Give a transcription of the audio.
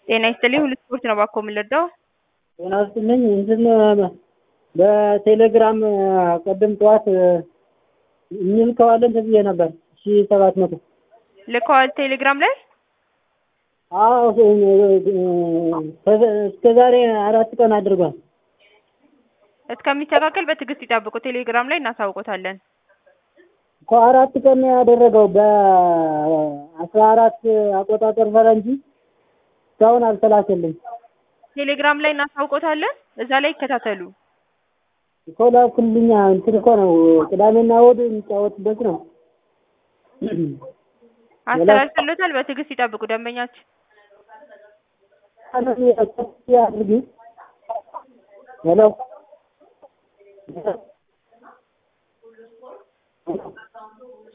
ጤና ይስጥልኝ ሁሉ ስፖርት ነው ባኮ የምንረዳው? ጤና ይስጥልኝ እንትን በቴሌግራም ቅድም ጠዋት እንልከዋለን ተብዬ ነበር ሺ ሰባት መቶ ልከዋል ቴሌግራም ላይ አዎ እስከ ዛሬ አራት ቀን አድርጓል። እስከሚስተካከል በትዕግስት ይጠብቁ። ቴሌግራም ላይ እናሳውቆታለን። እኮ አራት ቀን ነው ያደረገው በአስራ አራት አቆጣጠር ፈረንጂ እስካሁን አልተላከልኝ። ቴሌግራም ላይ እናሳውቆታለን። እዛ ላይ ይከታተሉ። እኮ ላኩልኛ እንትን እኮ ነው ቅዳሜና እሑድ የሚጫወትበት ነው። አስተላልፈሎታል። በትዕግስት ይጠብቁ ደንበኛችን አድርጊ ሄሎ